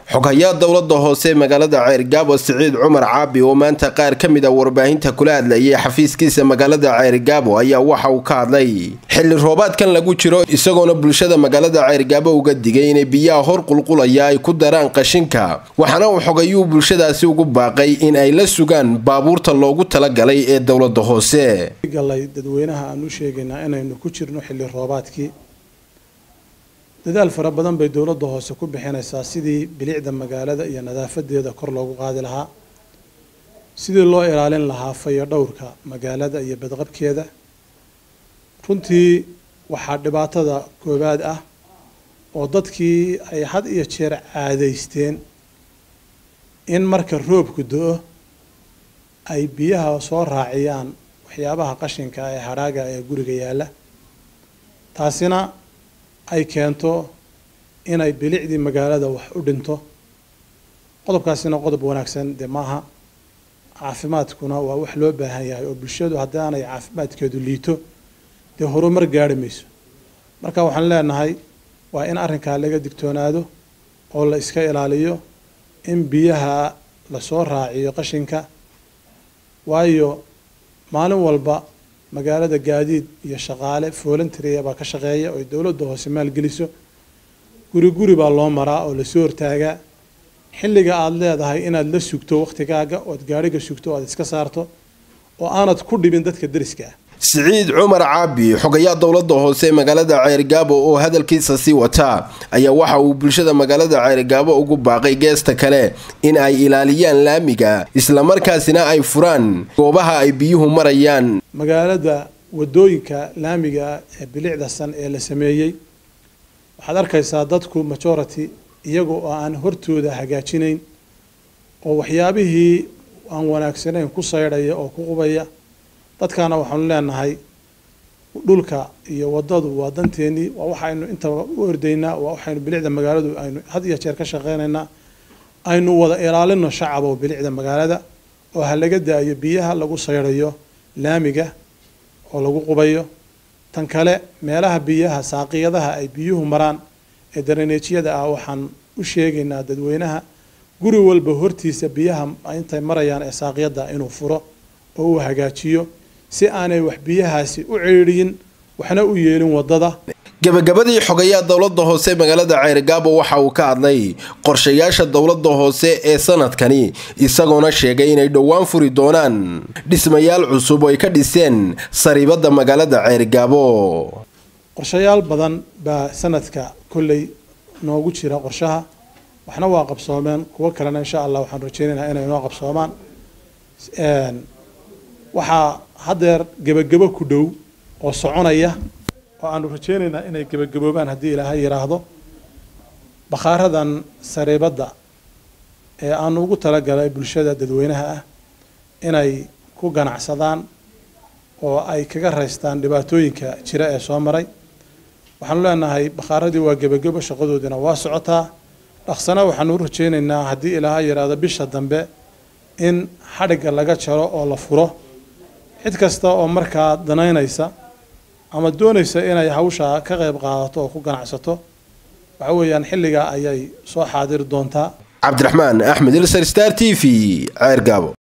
xoghayaa dowlada hoose magaalada ceyrgaabo siciid cumar caabi oo maanta qaar ka mid a warbaahinta kula hadlayay xafiiskiisa magaalada ceyrgaabo ayaa waxa uu ka hadlay xilli roobaadkan lagu jiro isagoona bulshada magaalada ceyrgaabo uga digay inay biyaha hor qulqulaya ay ku daraan qashinka waxaana uu xogayuu bulshadaasi ugu baaqay in ay la sugaan baabuurta loogu talagalay ee dowlada hoose galay dadweynaha aan u sheegaynaa inaynu ku jirno xilli roobaadkii dadaal fara badan bay dowladda hoose ku bixinaysaa sidii bilicda magaalada iyo nadaafadeeda kor loogu qaadi lahaa sidii loo ilaalin lahaa fayo dhowrka magaalada iyo badqabkeeda runtii waxaa dhibaatada koowaad ah oo dadkii ay had iyo jeer caadaysteen in marka roobku do-o ay biyaha soo raaciyaan waxyaabaha qashinka ee hadhaaga ee guriga yaalla taasina ay keento inay bilicdii magaalada wax u dhinto qodobkaasina qodob wanaagsan dee maaha caafimaadkuna waa wax loo baahan yahay oo bulshadu haddaanay caafimaadkeedu liito dee horumar gaari mayso marka waxaan leenahay waa in arrinkaa laga digtoonaado oo la iska ilaaliyo in biyaha lasoo raaciyo qashinka waayo maalin walba magaalada gaadiid iyo shaqaale voluntaria baa ka shaqeeya oo dowladda hoose maalgeliso guri guri baa loo maraa oo lasoo hortaagaa xilliga aada leedahay inaad la sugto wakhtigaaga ood gaadhiga sugto o aad iska saarto oo aanad ku dhibin dadka deriska ah siciid cumar caabi xogayaa dowlada hoose magaalada ceyrgaabo oo hadalkiisa sii wataa ayaa waxa uu bulshada magaalada ceyrgaabo ugu baaqay geesta kale in ay ilaaliyaan laamiga islamarkaasina ay furaan goobaha ay biyuhu marayaan magaalada wadooyinka laamiga ee bilicda san ee la sameeyey waxaad arkaysaa dadku majority iyaga oo aan hortooda hagaajinayn oo waxyaabihii aan wanaagsanayn ku saydhaya oo ku qubaya dadkaana waxaanu leenahay dhulka iyo wadadu waa danteennii waa waxaynu intaba u ordaynaa waa waxaynu bilicda magaaladu aynu had iyo jeer ka shaqeynaynaa aynu wada ilaalino shacab oo bilicda magaalada oo ha laga daayo biyaha lagu saydhayo laamiga oo lagu qubayo tan kale meelaha biyaha saaqiyadaha ay biyuhu maraan ee daraneejyada ah waxaan u sheegaynaa dadweynaha guri walba hortiisa biyaha intay marayaan ee saaqiyada inuu furo oo uu hagaajiyo si aanay wax biyahaasi u ceedhiyin waxna u yeelin wadada gabagabadii xogayaa dowlada hoose magaalada ceyrgaabo waxa uu ka hadlay qorshayaasha dowlada hoose ee sanadkani isagoona sheegay inay dhowaan furi doonaan dhismayaal cusub oo ay ka dhiseen sariibada magaalada ceyrgaabo qorshayaal badan baa sanadka kolley noogu jira qorshaha waxna waa qabsoomeen kuwo kalena insha allah waxaan rajeynaynaa inay noo qabsoomaan waxaa haddeer gebagabo ku dhow oo soconaya oo aanu rajeynaynaa inay gebagaboobaan haddii ilaahay yidhaahdo bakhaaradan sariibadda ee aanu ugu talagalay bulshada dadweynaha ah inay ku ganacsadaan oo ay kaga raystaan dhibaatooyinka jira ee soo maray waxaanu leenahay bakhaaradii waa gebagabo shaqadoodina waa socotaa dhaqsana waxaanu u rajeynaynaa haddii ilaahay yidhaahdo bisha dambe in xadhigga laga jaro oo la furo cid kasta oo markaa danaynaysa ama doonaysa inay hawsha ka qayb qaadato oo ku ganacsato waxa weeyaan xilligaa ayay soo xaadiri doontaa cabdiraxmaan axmed ilsar star t v ceergaabo